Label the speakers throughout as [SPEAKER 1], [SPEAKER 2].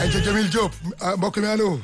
[SPEAKER 1] ayca Jamil Diop ah mbokk mi allo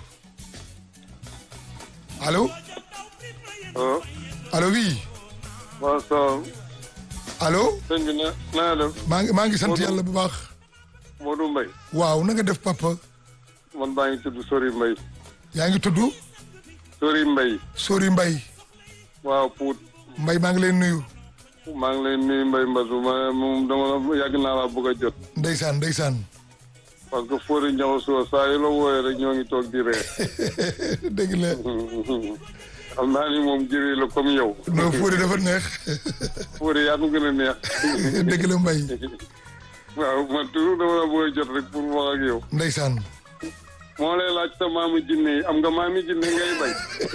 [SPEAKER 1] allo
[SPEAKER 2] ah.
[SPEAKER 1] allo oui
[SPEAKER 2] waaw salaam.
[SPEAKER 1] allo
[SPEAKER 2] sëñ bi na naa def
[SPEAKER 1] maa ngi maa ngi sant
[SPEAKER 2] Modou.
[SPEAKER 1] yàlla bu baax
[SPEAKER 2] Modou Mbaye.
[SPEAKER 1] waaw na nga def papa
[SPEAKER 2] man baa ngi tudd Sori Mbaye.
[SPEAKER 1] yaa ngi tudd
[SPEAKER 2] Sori Mbaye.
[SPEAKER 1] Sori Mbay
[SPEAKER 2] waaw Pout.
[SPEAKER 1] Mbay maa ngi leen nuyu
[SPEAKER 2] maa ngi lay nuyu Mbaye Mbadou ma moom dama la yàgg naa laa bëgg a jot.
[SPEAKER 1] ndeysaan ndeysaan
[SPEAKER 2] parce que Fodé Ndiaw Sow saa yu la wooyee rek ñoo ngi toog di ree.
[SPEAKER 1] dëgg la
[SPEAKER 2] xam naa ni moom jëree la comme yow.
[SPEAKER 1] non Fodé dafa neex
[SPEAKER 2] Fodé yaa ko gën a neex.
[SPEAKER 1] dëgg la Mbay
[SPEAKER 2] waaw man toujours dama la bëgg a jot rek pour wax ak yow.
[SPEAKER 1] ndeysaan
[SPEAKER 2] moo lay laaj sa maamu jinne yi am nga maami jinne ngay bay.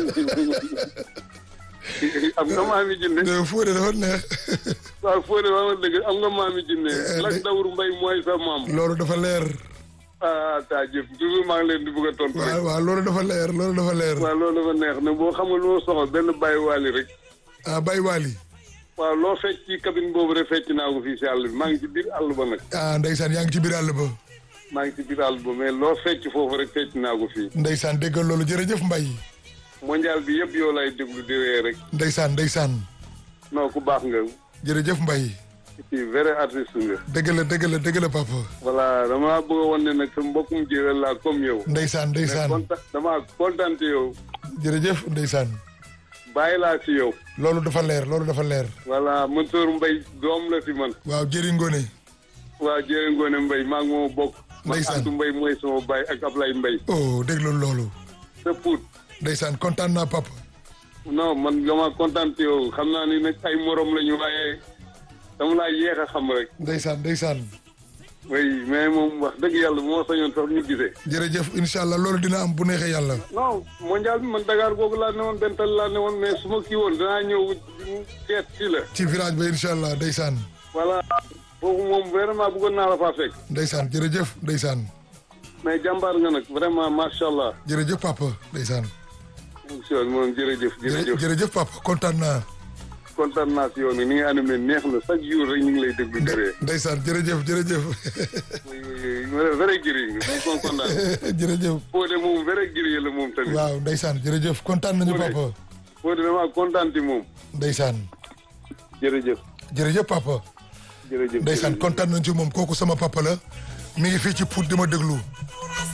[SPEAKER 2] am nga maami jinne.
[SPEAKER 1] non Fodé dafa neex
[SPEAKER 2] waaw Fodé wax nga dëgg am nga maami jinne lak dawru mbay mooy sa maam
[SPEAKER 1] loolu dafa leer
[SPEAKER 2] ah taa jëf toujours maa ngi leen di bëgg a tontu
[SPEAKER 1] waaw
[SPEAKER 2] rek
[SPEAKER 1] waaw loolu dafa leer loolu dafa leer
[SPEAKER 2] waaw loolu dafa neex ne boo xamul loo soxla benn bàyyi waali rek
[SPEAKER 1] ah Baye Waly
[SPEAKER 2] waaw loo fecc ci cabine boobu rek fecc naa ko fii si àll bi maa ngi ci biir àll ba nag
[SPEAKER 1] ah ndeysaan yaa ngi ci biir àll ba
[SPEAKER 2] maa ngi ci biir àll ba mais loo fecc foofu rek fecc naa ko fii
[SPEAKER 1] ndeysaan déggal loolu jërëjëf Mbay
[SPEAKER 2] mondial bi yëpp yow lay déglu di ree rek
[SPEAKER 1] ndeysaan ndeysaan
[SPEAKER 2] non ku baax nga
[SPEAKER 1] jërëjëf Mbay
[SPEAKER 2] ci vrai artiste nga
[SPEAKER 1] dëgg la dëgg la dëgg la papa
[SPEAKER 2] voilà dama bëgg a wan ne nag sa mbokkum jéwél laa comme yow
[SPEAKER 1] ndeysaan
[SPEAKER 2] mais
[SPEAKER 1] ndeysaan
[SPEAKER 2] kontaan dama kontaan ci yow
[SPEAKER 1] jërëjëf ndeysaan
[SPEAKER 2] bàyyi laa ci yow
[SPEAKER 1] loolu dafa leer loolu dafa leer
[SPEAKER 2] voilà Mansour Mbaye doom la si man
[SPEAKER 1] waaw jëri ngone
[SPEAKER 2] waa jërë ngoone Mbaye maa ngi moo bokk man
[SPEAKER 1] Ndeysaan.
[SPEAKER 2] Antou Mbaye mooy sama baay ak Ablaye Mbaye
[SPEAKER 1] oh déglu loolu
[SPEAKER 2] sa puut
[SPEAKER 1] ndeysaan kontaan naa papa
[SPEAKER 2] non man dama kontaan ci yow xam naa ni nag ay morom lañu waaye dama laa yéex a xam rek
[SPEAKER 1] ndeysaan ndeysaan
[SPEAKER 2] oui mais moom wax dëgg yàlla bu ma sañoon sax ñu gisee
[SPEAKER 1] jërëjëf incha allah loolu dina am bu neexee yàlla
[SPEAKER 2] non mondial bi man Dakar googu laa ne woon bental laa ne woon mais su ma kii woon danaa ñëw seet si la
[SPEAKER 1] ci village ba incha allah ndeysaan
[SPEAKER 2] voilà foofu moom vraiment bëggoon naa la faa fekk
[SPEAKER 1] ndeysaan jërëjëf ndeysaan
[SPEAKER 2] mais jàmbaar nga nag vraiment macha allah
[SPEAKER 1] jërëjëf papa ndeysaan
[SPEAKER 2] émission bi moom jërëjëf jërëjëf
[SPEAKER 1] jërëjëf papa kontaan naa
[SPEAKER 2] kontaan naa si yow ni ni nga animé neex na chaque jour rek ñu ngi lay déglu dëree
[SPEAKER 1] ndeysaan jërëjëf jërëjëf
[SPEAKER 2] vrai giri nga moom kon kontaan
[SPEAKER 1] jërëjëf
[SPEAKER 2] Fodé moom vrai giri la moom tamit
[SPEAKER 1] waaw ndeysaan jërëjëf kontaan nañu
[SPEAKER 2] Fodé.
[SPEAKER 1] papa
[SPEAKER 2] Fodé damaa kontaan ci moom
[SPEAKER 1] ndeysaan
[SPEAKER 2] jërëjëf
[SPEAKER 1] jërëjëf papa
[SPEAKER 2] jërëjëf
[SPEAKER 1] ndeysaan
[SPEAKER 2] jërëjëf.
[SPEAKER 1] kontaan nañu ci moom kooku sama papa la mi ngi fii ci Pout di ma déglu